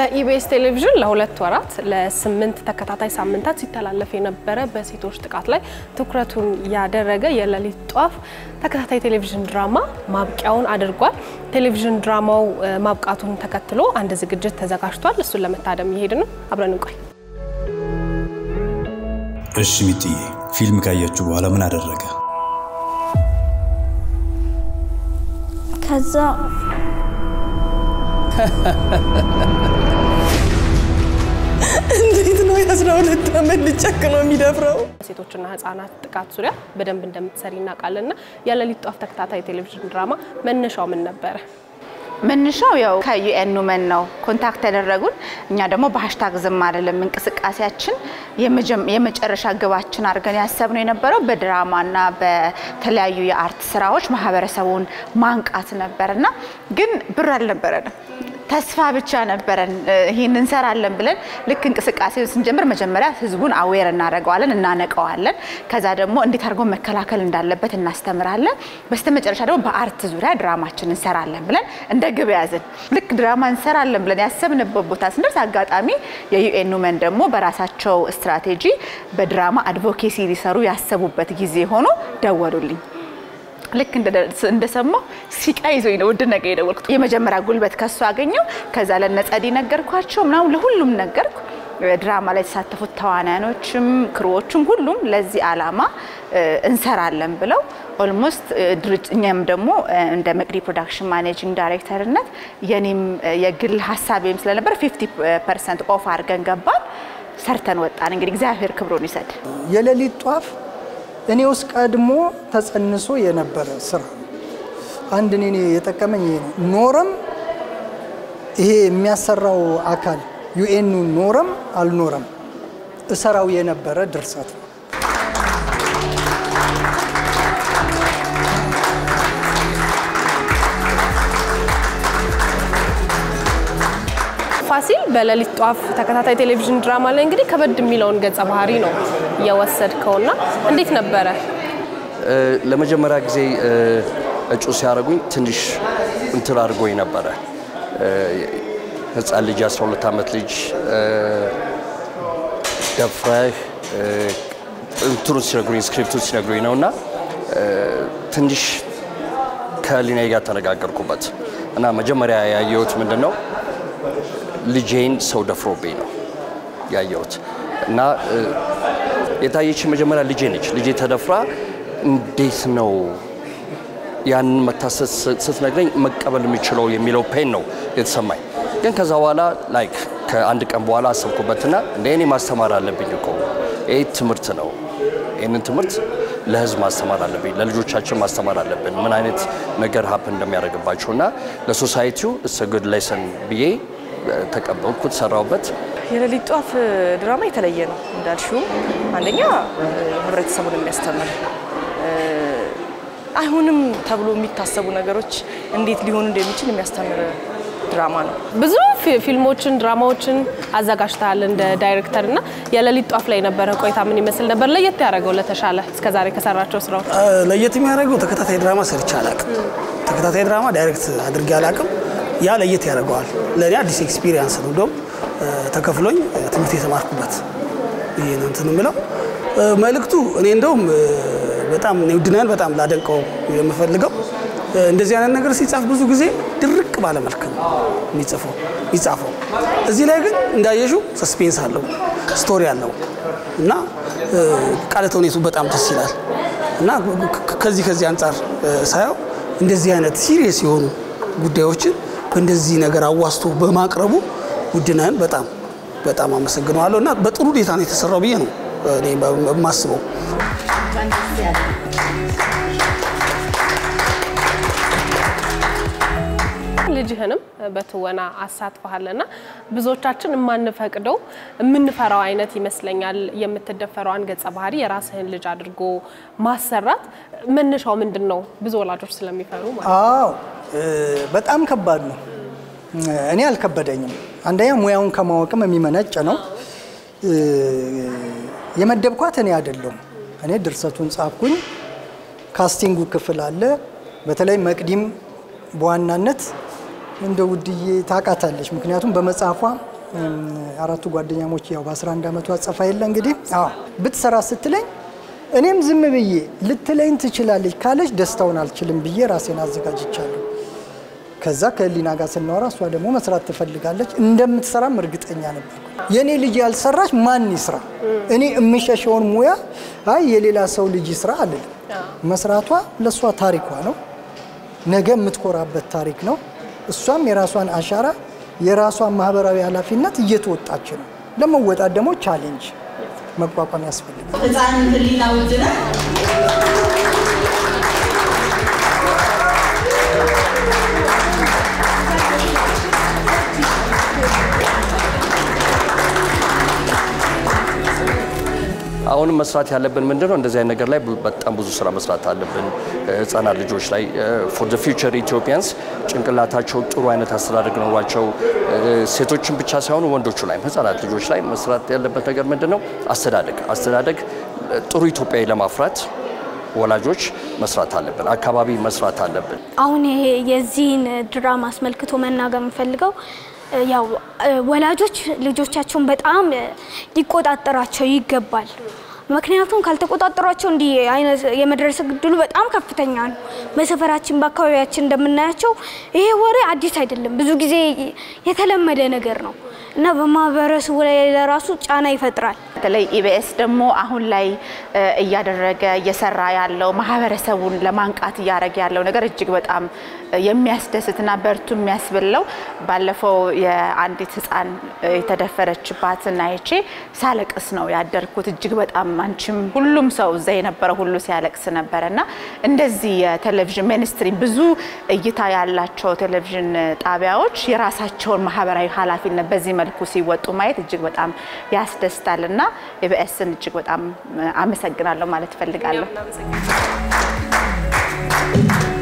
በኢቢኤስ ቴሌቪዥን ለሁለት ወራት ለስምንት ተከታታይ ሳምንታት ሲተላለፍ የነበረ በሴቶች ጥቃት ላይ ትኩረቱን ያደረገ የሌሊት ጧፍ ተከታታይ ቴሌቪዥን ድራማ ማብቂያውን አድርጓል። ቴሌቪዥን ድራማው ማብቃቱን ተከትሎ አንድ ዝግጅት ተዘጋጅቷል። እሱን ለመታደም እየሄድ ነው። አብረን እንቆይ። እሺ ሚጥዬ፣ ፊልም ካያችሁ በኋላ ምን አደረገ? ከዛ እንዴት ነው የአስራ ሁለት ዓመት ልጅ ጨክኖ የሚደፍረው? ሴቶችና ህጻናት ጥቃት ዙሪያ በደንብ እንደምትሰሪ እናውቃለንና የሌሊት ጧፍ ተከታታይ ቴሌቪዥን ድራማ መነሻው ምን ነበረ? መነሻው ያው ከዩኤን ውመን ነው ኮንታክት ያደረጉን። እኛ ደግሞ በሀሽታግ ዝም አይደለም እንቅስቃሴያችን የመጨረሻ ግባችን አድርገን ያሰብነው የነበረው በድራማና በተለያዩ የአርት ስራዎች ማህበረሰቡን ማንቃት ነበርና ግን ብር አልነበረንም። ተስፋ ብቻ ነበረን። ይህን እንሰራለን ብለን ልክ እንቅስቃሴውን ስንጀምር መጀመሪያ ህዝቡን አዌር እናደርገዋለን፣ እናነቀዋለን። ከዛ ደግሞ እንዴት አድርጎ መከላከል እንዳለበት እናስተምራለን። በስተመጨረሻ ደግሞ በአርት ዙሪያ ድራማችን እንሰራለን ብለን እንደ ግብ ያዝን። ልክ ድራማ እንሰራለን ብለን ያሰብንበት ቦታ ስንደርስ አጋጣሚ የዩኤን ውመን ደግሞ በራሳቸው ስትራቴጂ በድራማ አድቮኬሲ ሊሰሩ ያሰቡበት ጊዜ ሆኖ ደወሉልኝ። ልክ እንደሰማሁ ሲቃ ይዞኝ ነው ውድ ነገር የደወልኩት። የመጀመሪያ ጉልበት ከሱ አገኘው። ከዛ ለነጸዲ ነገርኳቸው ምናምን ለሁሉም ነገርኩ። ድራማ ላይ የተሳተፉት ተዋናያኖችም ክሩዎችም ሁሉም ለዚህ አላማ እንሰራለን ብለው ኦልሞስት እኛም ደግሞ እንደ መቅዲ ፕሮዳክሽን ማኔጂንግ ዳይሬክተርነት የኔም የግል ሀሳቤም ስለነበር 50 ፐርሰንት ኦፍ አድርገን ገባን። ሰርተን ወጣን። እንግዲህ እግዚአብሔር ክብሩን ይሰድ። የሌሊት ጧፍ እኔ ውስጥ ቀድሞ ተጸንሶ የነበረ ስራ ነው። አንድ እኔ የጠቀመኝ ይሄ ነው። ኖረም ይሄ የሚያሰራው አካል ዩኤኑ ኖረም አልኖረም እሰራው የነበረ ድርሰት ነው። ፋሲል በሌሊት ጧፍ ተከታታይ ቴሌቪዥን ድራማ ላይ እንግዲህ ከበድ የሚለውን ገጸ ባህሪ ነው የወሰድከውና እንዴት ነበረ? ለመጀመሪያ ጊዜ እጩ ሲያደርጉኝ ትንሽ እንትን አድርጎኝ ነበረ። ህፃን ልጅ 12 ዓመት ልጅ ደፍረህ እንትኑ ሲነግሩኝ ስክሪፕቱ ሲነግሩኝ ነው እና ትንሽ ከሊናይ ጋር ተነጋገርኩበት እና መጀመሪያ ያየሁት ምንድን ነው ልጄን ሰው ደፍሮብኝ ነው ያየሁት እና የታየች መጀመሪያ ልጄ ነች። ልጄ ተደፍራ እንዴት ነው ያንን መታሰስ ስትነግረኝ መቀበል የሚችለው የሚለው ፔን ነው የተሰማኝ። ግን ከዛ በኋላ ላይክ ከአንድ ቀን በኋላ አሰብኩበትና እንደ እኔ ማስተማር አለብኝ እኮ ይህ ትምህርት ነው። ይህንን ትምህርት ለህዝብ ማስተማር አለብኝ፣ ለልጆቻችን ማስተማር አለብን፣ ምን አይነት ነገር ሀፕን እንደሚያደርግባቸው እና ለሶሳይቲው እስ ጉድ ሌሰን ብዬ ተቀበልኩት፣ ሰራውበት። የሌሊት ጧፍ ድራማ የተለየ ነው እንዳልሽውም፣ አንደኛ ህብረተሰቡን የሚያስተምር አይሆንም ተብሎ የሚታሰቡ ነገሮች እንዴት ሊሆኑ እንደሚችል የሚያስተምር ድራማ ነው። ብዙ ፊልሞችን፣ ድራማዎችን አዘጋጅተሃል እንደ ዳይሬክተር እና የሌሊት ጧፍ ላይ የነበረ ቆይታ ምን ይመስል ነበር? ለየት ያደረገው ለተሻለ እስከዛሬ ከሰራቸው ስራዎች ለየት የሚያደርገው ተከታታይ ድራማ ሰርቼ አላቅም። ተከታታይ ድራማ ዳይሬክት አድርጌ አላቅም። ያ ለየት ያደርገዋል። ለእኔ አዲስ ኤክስፒሪየንስ ነው። እንደውም ተከፍሎኝ ትምህርት የተማርኩበት ይህ ነው እንትን የምለው መልእክቱ እኔ እንደውም በጣም ውድናን በጣም ላደንቀው የምፈልገው እንደዚህ አይነት ነገር ሲጻፍ ብዙ ጊዜ ድርቅ ባለ መልክ ነው የሚጽፈው የሚጻፈው። እዚህ ላይ ግን እንዳየሽው ሰስፔንስ አለው፣ ስቶሪ አለው እና ቃለ ተውኔቱ በጣም ደስ ይላል እና ከዚህ ከዚህ አንጻር ሳየው እንደዚህ አይነት ሲሪየስ የሆኑ ጉዳዮችን በእንደዚህ ነገር አዋስቶ በማቅረቡ ውድነህን በጣም በጣም አመሰግነዋለሁ እና በጥሩ ሁኔታ ነው የተሰራው ብዬ ነው እኔ የማስበው። ልጅህንም በትወና አሳትፈሃልና ብዙዎቻችን የማንፈቅደው የምንፈራው አይነት ይመስለኛል። የምትደፈረዋን ገጸ ባህሪ የራስህን ልጅ አድርጎ ማሰራት መነሻው ምንድን ነው? ብዙ ወላጆች ስለሚፈሩ ማለት ነው። አዎ በጣም ከባድ ነው። እኔ አልከበደኝም። አንደኛ ሙያውን ከማወቅም የሚመነጭ ነው። የመደብኳት እኔ አይደለሁም። እኔ ድርሰቱን ጻፍኩኝ። ካስቲንጉ ክፍል አለ። በተለይ መቅዲም በዋናነት እንደ ውድዬ ታውቃታለች። ምክንያቱም በመጽሐፏ እም፣ አራቱ ጓደኛሞች ያው በ11 ዓመቱ አጸፋ የለ እንግዲህ አዎ ብትሰራ ስትለኝ እኔም ዝም ብዬ ልትለኝ ትችላለች ካለች ደስታውን አልችልም ብዬ ራሴን አዘጋጅቻለሁ። ከዛ ከህሊና ጋር ስናወራ እሷ ደግሞ መስራት ትፈልጋለች እንደምትሰራም እርግጠኛ ነበር። የእኔ ልጅ ያልሰራች ማን ይስራ? እኔ የምሸሸውን ሙያ አይ የሌላ ሰው ልጅ ይስራ አልልም። መስራቷ ለእሷ ታሪኳ ነው፣ ነገ የምትኮራበት ታሪክ ነው። እሷም የራሷን አሻራ የራሷን ማህበራዊ ኃላፊነት እየተወጣች ነው። ለመወጣት ደግሞ ቻሌንጅ መቋቋም ያስፈልጋል። ህፃን ህሊና ውድነ አሁንም መስራት ያለብን ምንድን ነው? እንደዚህ አይነት ነገር ላይ በጣም ብዙ ስራ መስራት አለብን። ህጻናት ልጆች ላይ ፎር ዘ ፊውቸር ኢትዮጵያንስ ጭንቅላታቸው ጥሩ አይነት አስተዳደግ ኖሯቸው ሴቶችን ብቻ ሳይሆኑ ወንዶቹ ላይም ህጻናት ልጆች ላይ መስራት ያለበት ነገር ምንድን ነው? አስተዳደግ አስተዳደግ ጥሩ ኢትዮጵያዊ ለማፍራት ወላጆች መስራት አለብን። አካባቢ መስራት አለብን። አሁን ይሄ የዚህን ድራማ አስመልክቶ መናገር የምፈልገው ያው ወላጆች ልጆቻቸውን በጣም ሊቆጣጠራቸው ይገባል። ምክንያቱም ካልተቆጣጠሯቸው እንዲህ አይነት የመድረስ እድሉ በጣም ከፍተኛ ነው። በሰፈራችን በአካባቢያችን እንደምናያቸው ይሄ ወሬ አዲስ አይደለም፣ ብዙ ጊዜ የተለመደ ነገር ነው እና በማህበረሰቡ ላይ ለራሱ ጫና ይፈጥራል። በተለይ ኢቢኤስ ደግሞ አሁን ላይ እ እያደረገ እየሰራ ያለው ማህበረሰቡን ለማንቃት እያደረገ ያለው ነገር እጅግ በጣም የሚያስደስትና በርቱ የሚያስብለው ባለፈው የአንዲት ህፃን የተደፈረችባትን አይቼ ሳለቅስ ነው ያደርኩት። እጅግ በጣም አንቺም ሁሉም ሰው እዛ የነበረ ሁሉ ሲያለቅስ ነበረ እና እንደዚህ የቴሌቪዥን ሚኒስትሪ ብዙ እይታ ያላቸው ቴሌቪዥን ጣቢያዎች የራሳቸውን ማህበራዊ ኃላፊነት በዚህ መልኩ ሲወጡ ማየት እጅግ በጣም ያስደስታል እና ኢቢኤስን እጅግ በጣም አመሰግናለሁ ማለት እፈልጋለሁ።